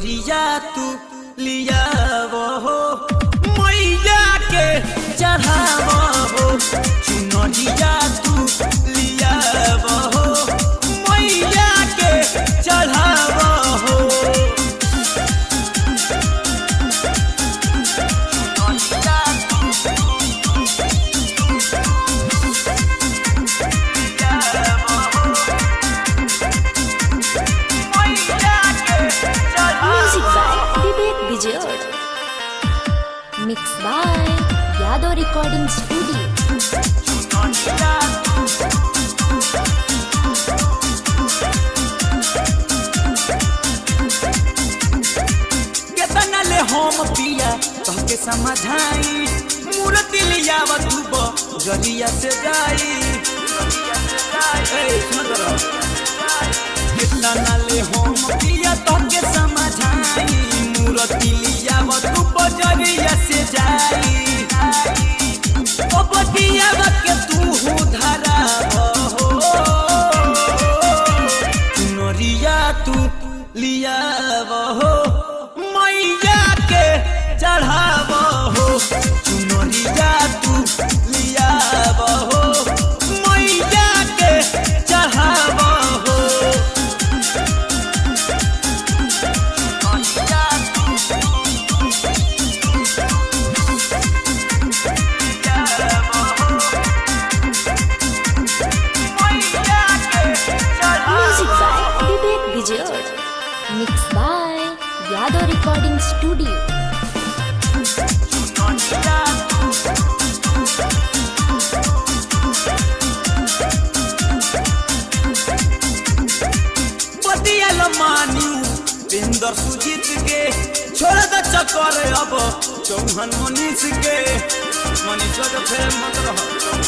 चुनरिया तू लिया हो मैया के चढ़ाव हो चुनरिया तू लिया हो मैया के चढ़ाव हो चुनरिया तू Music by Vivek Vijay. Mixed by Yadav Recording Studio. केतना ले हम पिया तहके समझाई मूर्ति लियाव तू जरिया से जाई ए, सुन जरा। केतना ले हम पिया तहके समझाई मूर्ति लियाव तू जरिया से जाई ओ बतियाव के तू हो धरा हो चुनरिया तू लिया हो मैया के चढ़ाव हो चुनरिया तू लिया हो मैया के चढ़ाव हो चुनरिया तू Music by Vivek Vijay. Mixed by Yadav Recording Studio. बतियल मानियू Bindar Sujit के छोड़ द चक्कर अब चौहन मनीष के मनीष के फेर मत रह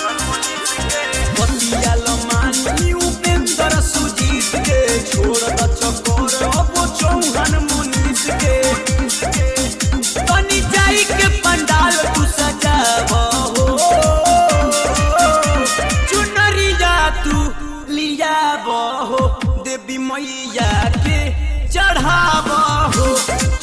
बतियल मानियू बिंदर सुजीत के छोड़ द चक्कर अब चौहन मनीष के तनी जाई के पंडाल तू सजाव हो चुनरिया तू लिया हो देवी मैया के चढ़ाव हो